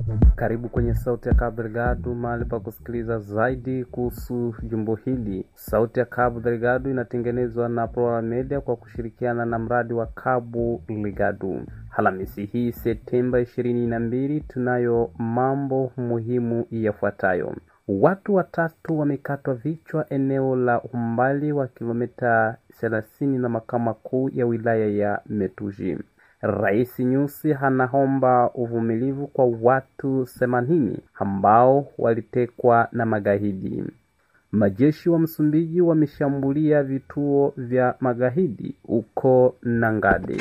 Karibu kwenye Sauti ya Cabo Delgado, mahali pa kusikiliza zaidi kuhusu jimbo hili. Sauti ya Cabo Delgado inatengenezwa na Plural Media kwa kushirikiana na mradi wa Cabo Delgado. Alhamisi hii Septemba ishirini na mbili, tunayo mambo muhimu yafuatayo. Watu watatu wamekatwa vichwa eneo la umbali wa kilomita 30 na makao makuu ya wilaya ya Metuji. Rais Nyusi anaomba uvumilivu kwa watu themanini ambao walitekwa na magaidi. Majeshi wa Msumbiji wameshambulia vituo vya magaidi huko Nangade.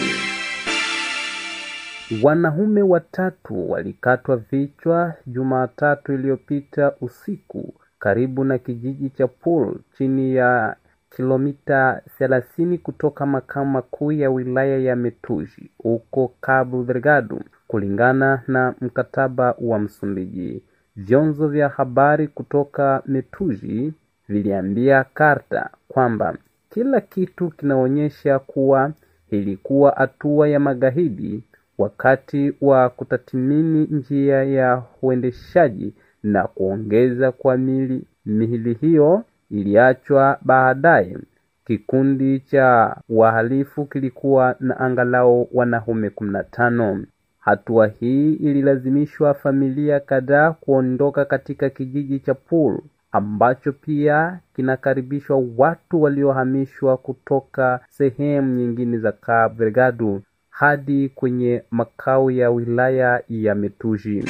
Wanaume watatu walikatwa vichwa Jumatatu iliyopita usiku karibu na kijiji cha Pool chini ya kilomita 30 kutoka makao makuu ya wilaya ya Metuji huko Cabo Delgado, kulingana na mkataba wa Msumbiji. Vyanzo vya habari kutoka Metuji viliambia Karta kwamba kila kitu kinaonyesha kuwa ilikuwa hatua ya magaidi wakati wa kutathmini njia ya uendeshaji na kuongeza kwa mili mihili hiyo iliachwa baadaye. Kikundi cha wahalifu kilikuwa na angalau wanaume kumi na tano. Hatua hii ililazimishwa familia kadhaa kuondoka katika kijiji cha Pool ambacho pia kinakaribishwa watu waliohamishwa kutoka sehemu nyingine za Cabo Delgado hadi kwenye makao ya wilaya ya Metuji.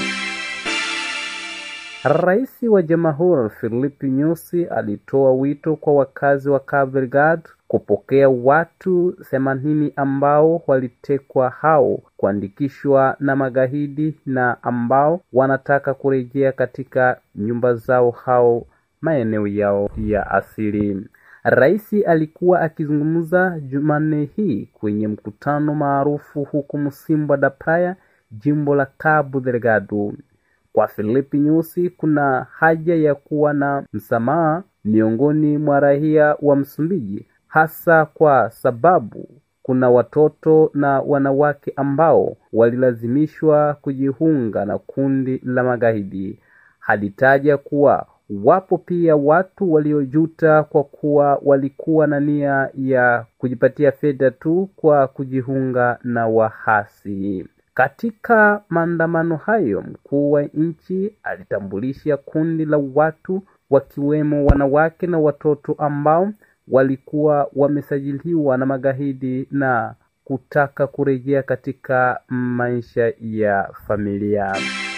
Rais wa Jamhuri Filipe Nyusi alitoa wito kwa wakazi wa Cabo Delgado kupokea watu themanini ambao walitekwa hao kuandikishwa na magaidi na ambao wanataka kurejea katika nyumba zao hao maeneo yao ya asili. Rais alikuwa akizungumza Jumanne hii kwenye mkutano maarufu huko Msimba da Praia, jimbo la Cabo Delgado. Kwa Filipe Nyusi, kuna haja ya kuwa na msamaha miongoni mwa raia wa Msumbiji, hasa kwa sababu kuna watoto na wanawake ambao walilazimishwa kujiunga na kundi la magaidi. Alitaja kuwa wapo pia watu waliojuta kwa kuwa walikuwa na nia ya kujipatia fedha tu kwa kujiunga na wahasi. Katika maandamano hayo, mkuu wa nchi alitambulisha kundi la watu wakiwemo wanawake na watoto ambao walikuwa wamesajiliwa na magaidi na kutaka kurejea katika maisha ya familia.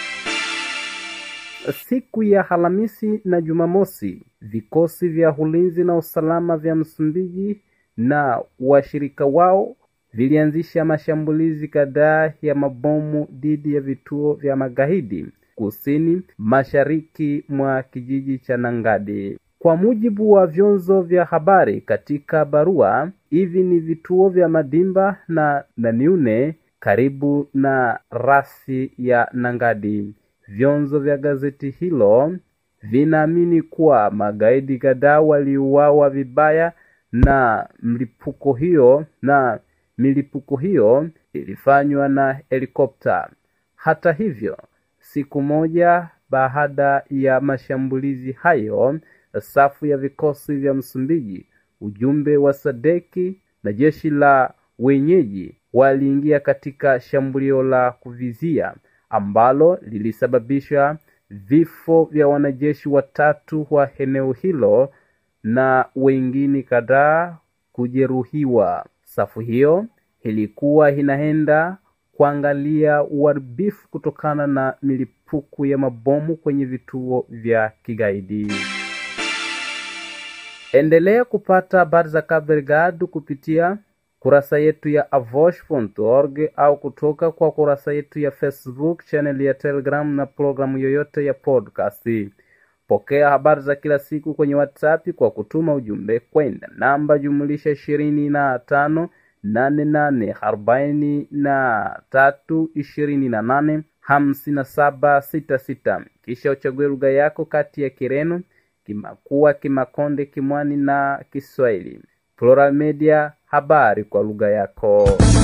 Siku ya Alhamisi na Jumamosi, vikosi vya ulinzi na usalama vya Msumbiji na washirika wao vilianzisha mashambulizi kadhaa ya mabomu dhidi ya vituo vya magaidi kusini mashariki mwa kijiji cha Nangade. Kwa mujibu wa vyanzo vya habari katika barua, hivi ni vituo vya Madimba na Naniune karibu na rasi ya Nangadi. Vyanzo vya gazeti hilo vinaamini kuwa magaidi kadhaa waliuawa vibaya na mlipuko hiyo na milipuko hiyo ilifanywa na helikopta. Hata hivyo, siku moja baada ya mashambulizi hayo, safu ya vikosi vya Msumbiji, ujumbe wa Sadeki na jeshi la wenyeji waliingia katika shambulio la kuvizia ambalo lilisababisha vifo vya wanajeshi watatu wa eneo hilo na wengine kadhaa kujeruhiwa. Safu hiyo ilikuwa inaenda kuangalia uharibifu kutokana na milipuko ya mabomu kwenye vituo vya kigaidi. Endelea kupata habari za Cabo Delgado kupitia kurasa yetu ya avosh.org au kutoka kwa kurasa yetu ya Facebook, channel ya Telegram na programu yoyote ya podcast. Pokea habari za kila siku kwenye WhatsApp kwa kutuma ujumbe kwenda namba jumulisha ishirini na tano nane nane arobaini na tatu ishirini na nane hamsini na saba sita sita kisha uchague lugha yako kati ya Kireno, Kimakua, Kimakonde, Kimwani na Kiswahili. Plural Media, habari kwa lugha yako.